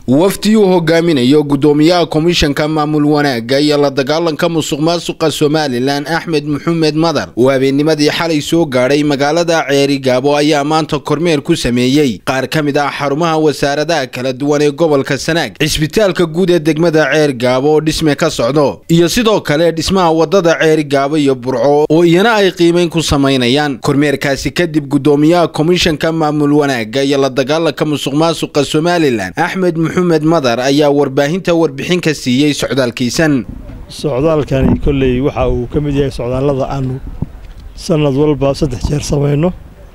wafdi uu hogaaminayo gudoomiyaha komishanka maamul wanaagga iyo la dagaalanka musuq maasuqa somalilan axmed maxamed madar oo habeennimadii xalay soo gaadhay magaalada ceeri gaabo ayaa maanta kormeer ku sameeyey qaar ka mid ah xarumaha wasaaradaha kala duwan ee gobolka sanaag cisbitaalka guud ee degmada ceer gaabo oo dhisme ka socdo iyo sidoo kale dhismaha wadada ceeri gaabo iyo burco oo iyana ay qiimeyn ku samaynayaan kormeerkaasi kadib gudoomiyaha komishanka maamul wanaagga iyo la dagaalanka musuq maasuqa somalilan axmed maxamed madar ayaa warbaahinta warbixin ka siiyey socdaalkiisan socdaalkani kolley waxa uu ka mid yahay socdaallada aanu sanad walba saddex jeer samayno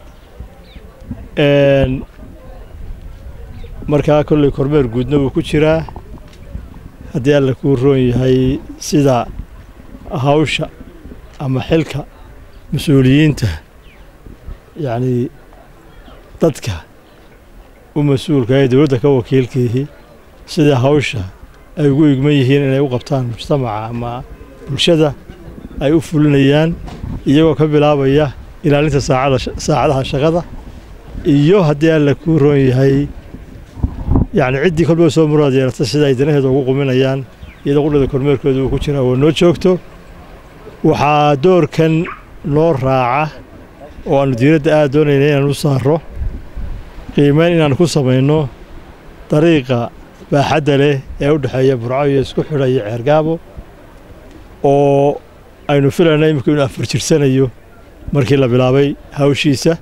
markaa kolley kormeer guudna wuu ku jiraa haddii alla kuu roon yahay sida hawsha ama xilka mas-uuliyiinta yacnii dadka u mas-uulka ee dowladda ka wakiilkiihi sida hawsha ay ugu igman yihiin inay u qabtaan mujtamaca ama bulshada ay u fulinayaan iyagoo ka bilaabaya ilaalinta saacadaha shaqada iyo haddii alla kuu roon yahay yacni ciddii kolba soo muraad yeelata sida ay danaheeda ugu quminayaan iyadoo qudhada kormeerkooda uu ku jiraa waa noo joogto waxaa doorkan noo raaca oo aannu diiradda aad doonayna inaan u saaro qiimeyn inaan ku samayno dariiqa baaxadda leh ee u dhexeeya burco iyo isku xidha iyo ceergaabo oo aynu filayna imika inuu afar jirsanayo markii la bilaabay hawshiisa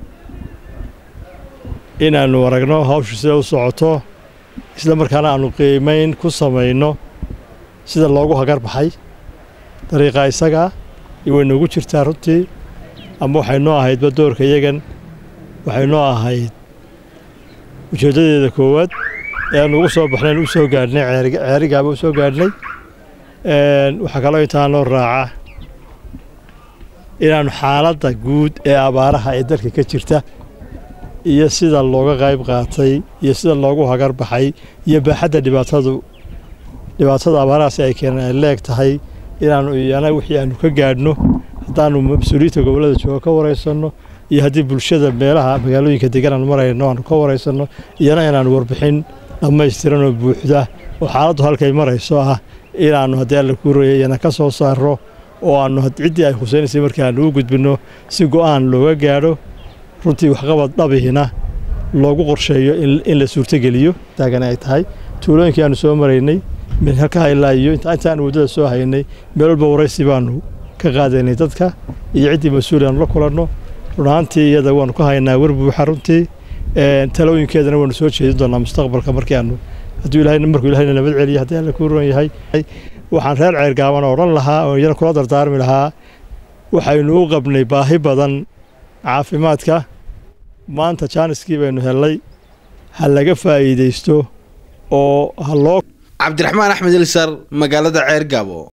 inaannu aragno hawshu sida u socoto isla markaana aannu qiimayn ku samayno sida loogu hagar baxay dariiqa isagaa way noogu jirtaa runtii ama waxay noo ahaydba doorka iyagan waxay noo ahayd ujeeddadeeda koowaad ee aanu ugu soo baxnayn u soo gaadhnay ceerigaaba u soo gaadhnay waxaa kaloo intaa noo raaca inaannu xaaladda guud ee abaaraha ee dalka ka jirta iyo sida looga qayb qaatay iyo sida loogu hagar baxay iyo baaxadda dhibaatadu dhibaatada abaarahaasi ay keeneen ay leeg tahay inaannu iyana wixii aannu ka gaadhno haddaannu mas-uuliyiinta gobollada jooga ka waraysanno iyo haddii bulshada meelaha magaalooyinka degan aanu marayno aanu ka waraysanno iyana inaannu warbixin dhammaystiran oo buuxda oo xaaladdu halkay marayso ah inaannu haddii alla kuu roya iyana ka soo saarro oo aannu ciddii ay khusaynaysay markii aannu u gudbinno si go'aan looga gaadho runtii waxqabad dhabihina loogu qorsheeyo in la suurtogeliyo taagan ay tahay tuulooyinkii aannu soo maraynay min halkaha ilaa iyo intaannu waddada soo haynay meel walba waraysi baannu ka qaadaynay dadka iyo ciddii mas-uul aanu la kulanno runaantii iyada waannu ka haynaa wer buuxa runtii talooyinkeedana waannu soo jeedin doonaa mustaqbalka markii aanu hadduu ilahay markuu ilahayna nabad celiyo haddii alla kuu roon yahay waxaan reer ceergaabana odhan lahaa oo iyana kula dardaarmi lahaa waxaynu u qabnay baahi badan caafimaadka maanta jaaniskii baynu hellay ha laga faa'iidaysto oo ha loo cabdiraxmaan axmed ilsar magaalada ceer gaabo